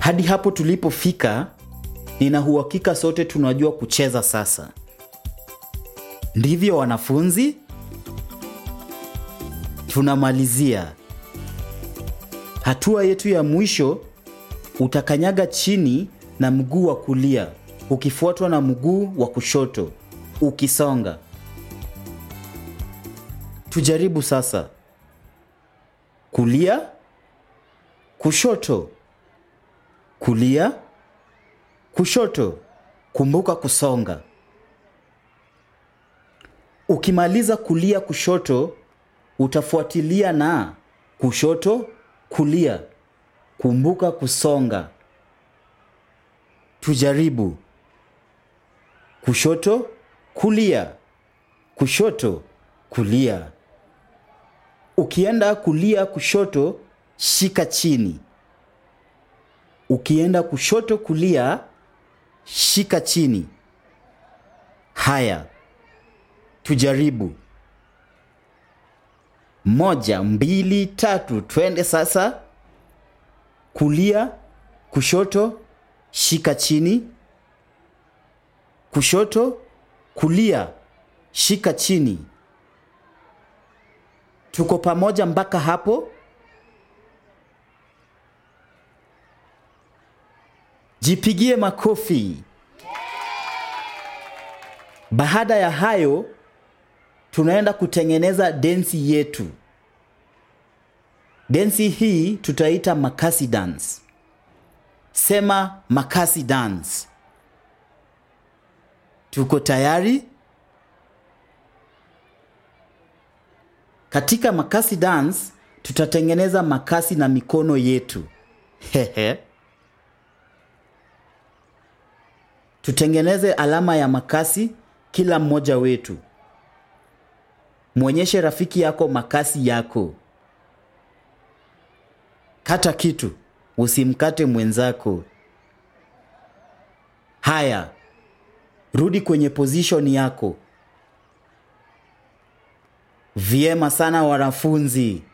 Hadi hapo tulipofika, nina uhakika sote tunajua kucheza sasa. Ndivyo wanafunzi? Tunamalizia. Hatua yetu ya mwisho, utakanyaga chini na mguu wa kulia ukifuatwa na mguu wa kushoto ukisonga. Tujaribu sasa. Kulia, kushoto, kulia, kushoto. Kumbuka kusonga. Ukimaliza kulia, kushoto, utafuatilia na kushoto, kulia. Kumbuka kusonga. Tujaribu. Kushoto, kulia, kushoto, kulia. Ukienda kulia, kushoto, shika chini. Ukienda kushoto, kulia, shika chini. Haya, tujaribu. Moja, mbili, tatu, twende sasa. Kulia, kushoto, shika chini. Kushoto, kulia, shika chini. Tuko pamoja mpaka hapo? Jipigie makofi. Baada ya hayo, tunaenda kutengeneza densi yetu. Densi hii tutaita makasi dance. Sema makasi dance. Tuko tayari? Katika makasi dance tutatengeneza makasi na mikono yetu. Hehe. Tutengeneze alama ya makasi kila mmoja wetu. Mwonyeshe rafiki yako makasi yako. Kata kitu, usimkate mwenzako. Haya, rudi kwenye position yako. Vyema sana wanafunzi.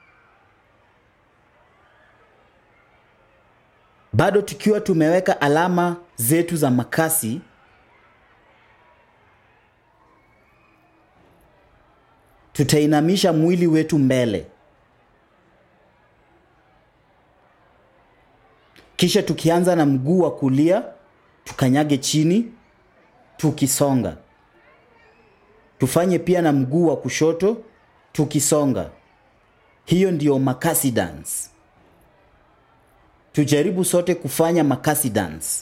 Bado tukiwa tumeweka alama zetu za makasi, tutainamisha mwili wetu mbele. Kisha tukianza na mguu wa kulia, tukanyage chini tukisonga. Tufanye pia na mguu wa kushoto tukisonga. Hiyo ndiyo makasi dance. Tujaribu sote kufanya makasi dance.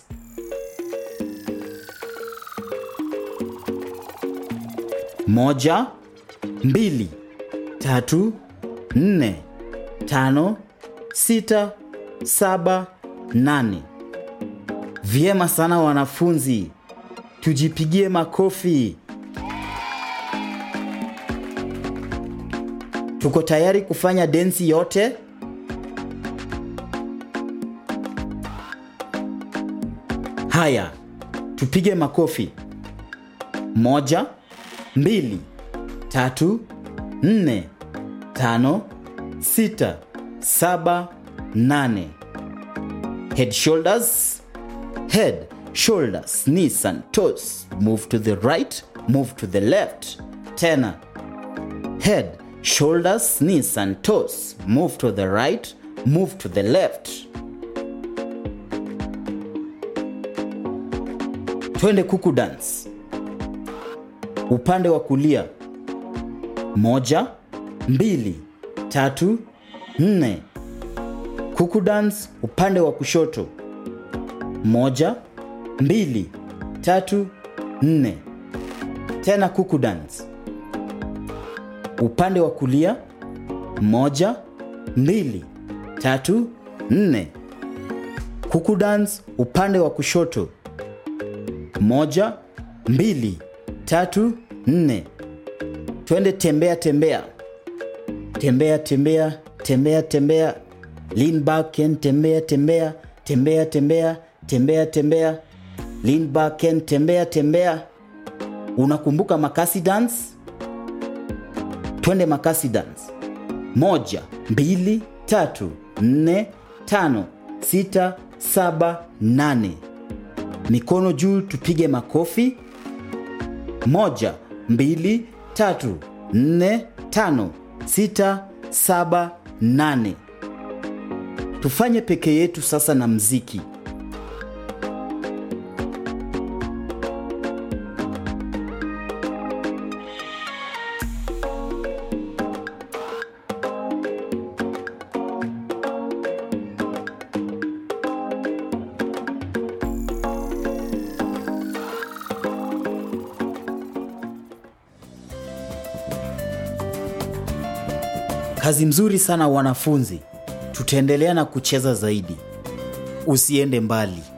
Moja, mbili, tatu, nne, tano, sita, saba, nane. Vyema sana wanafunzi, tujipigie makofi. Tuko tayari kufanya densi yote? Haya, tupige makofi. Moja, mbili, tatu, nne, tano, sita, saba, nane. Head, shoulders, head, shoulders, knees and toes. Move to the right, move to the left. Tena. Head, shoulders, knees and toes. Move to the right, move to the left. Twende kuku dance. Upande wa kulia. Moja, mbili, tatu, nne. Kuku dance upande wa kushoto. Moja, mbili, tatu, nne. Tena kuku dance. Upande wa kulia. Moja, mbili, tatu, nne. Kuku dance upande wa kushoto. Moja, mbili, tatu, nne. Twende tembea tembea. Tembea tembea, tembea tembea. Lean back and tembea tembea, tembea tembea, tembea tembea. Lean back and tembea tembea. Unakumbuka makasi dance? Twende makasi dance. Moja, mbili, tatu, nne, tano, sita, saba, nane. Mikono juu, tupige makofi. Moja, mbili, tatu, nne, tano, sita, saba, nane. Tufanye peke yetu sasa na mziki. Kazi mzuri sana wanafunzi. Tutaendelea na kucheza zaidi. Usiende mbali.